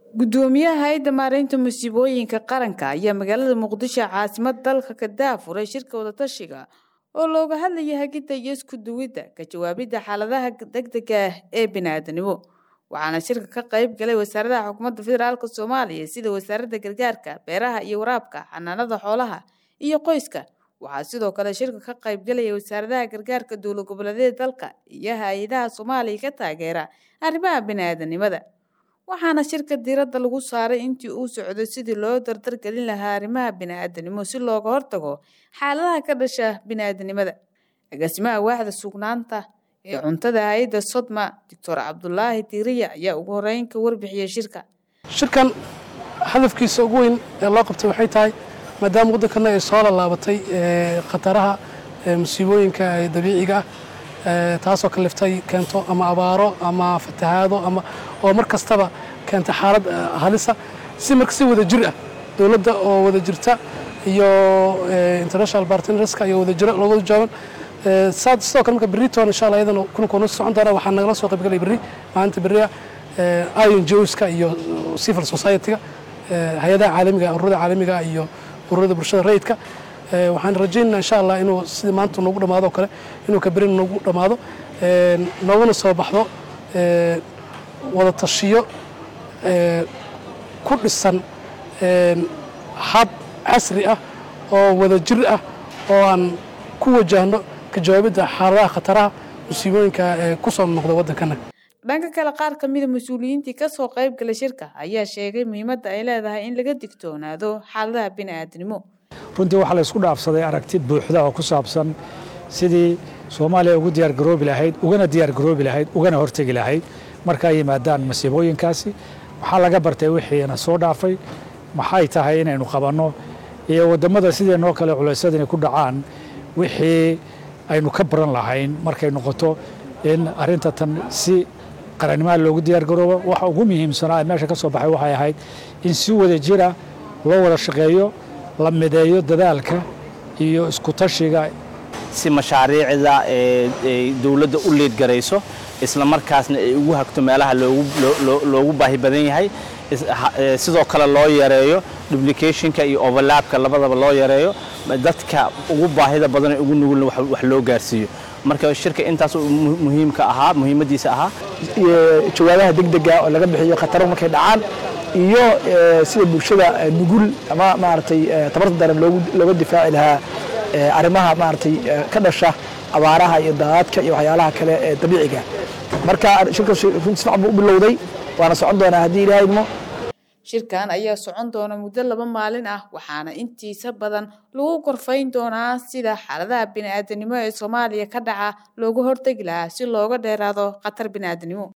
gudoomiyaha hay-adda maareynta musiibooyinka qaranka ayaa magaalada muqdisho caasimad dalka ka daafuray shirka wadatashiga oo looga hadlaya hagidda iyo isku duwidda ka jawaabidda xaaladaha degdega ah ee bini'aadanimo waxaana shirka ka qayb galay wasaaradaha xukuumadda federaalk soomaaliya sida wasaaradda gargaarka beeraha iyo waraabka xanaanada xoolaha iyo qoyska waxaa sidoo kale shirka ka qayb galaya wasaaradaha gargaarka dowlad goboleedyada dalka iyo hay-adaha soomaaliya ka taageera arrimaha bini'aadanimada waxaana shirka diiradda lagu saaray intii uu socday sidii loo dardargelin lahaa arrimaha bini'aadanimo si looga hortago xaaladaha ka dhasha bini'aadanimada agaasimaha waaxda sugnaanta ee cuntada hay-adda sodma doctor cabdulaahi diiriya ayaa ugu horeyn ka warbixiyey shirka shirkan hadafkiisa ugu weyn ee loo qabtay waxay tahay maadaama waddankana ay soo lallaabatay khataraha musiibooyinka dabiiciga ah taasoo kaliftay keento ama abaaro ama fatahaado ama oo mar kastaba keenta xaalad halisa si marka si wada jir ah dowladda oo wada jirta iyo international partnerska iyo wada jira looga joogan sidoo kale marka berritoon insha allah iyadana kulankoona socon doona waxaa nagala soo qayb galay berri maalinta berriya ion joska iyo civil society-ga hay-adaha caalamiga ururada caalamiga iyo ururada bulshada rayidka waxaan rajaynana insha allah inuu sidii maanta noogu dhammaado oo kale inuu ka berin noogu dhammaado nooguna soo baxdo wada tashiyo ku dhisan hab casri ah oo wada jir ah oo aan ku wajahno ka jawaabidda xaaladaha khataraha musiibooyinka ee ku soo noqda waddankana dhanka kale qaar ka mida mas-uuliyiintii ka soo qayb galay shirka ayaa sheegay muhiimadda ay leedahay in laga digtoonaado xaaladaha bini'aadanimo runtii waxaa la isku dhaafsaday aragti buuxda oo ku saabsan sidii soomaaliya ugu diyaargaroobi lahayd ugana diyaargaroobi lahayd ugana hortegi lahayd marka ay yimaadaan masiibooyinkaasi waxaa laga bartay wixiina soo dhaafay maxay tahay inaynu qabanno iyo wadammada sideenoo kale culaysyada inay ku dhacaan wixii aynu ka baran lahayn markay noqoto in arrinta tan si qarannimaha loogu diyaargaroobo waxa ugu muhiimsanaa meesha ka soo baxay waxay ahayd in si wada jira loo wada shaqeeyo la mideeyo dadaalka iyo isku tashiga si mashaariicda ee dowladda u liidgarayso isla markaasna ay ugu hagto meelaha loogu baahi badan yahay sidoo kale loo yareeyo duplicationka iyo overlapka labadaba loo yareeyo dadka ugu baahida badan ee ugu nugulna wax loo gaarsiiyo marka shirka intaas muhiimka ahaa muhiimadiisa ahaa jawaabaha degdega oo laga bixiyo khataro markay dhacaan iyo sida bulshada nugul ama maaragtay tabarta daran looga difaaci lahaa arrimaha maaragtay ka dhasha abaaraha iyo daadadka iyo waxyaalaha kale ee dabiiciga marka shirkaas runtii si fiican buu u bilowday waana socon doonaa haddii ilaahay idmo shirkan ayaa socon doona muddo laba maalin ah waxaana intiisa badan lagu korfayn doonaa sida xaaladaha bini'aadanimo ee soomaaliya ka dhaca loogu hortegi lahaa si looga dheeraado khatar bini'aadanimo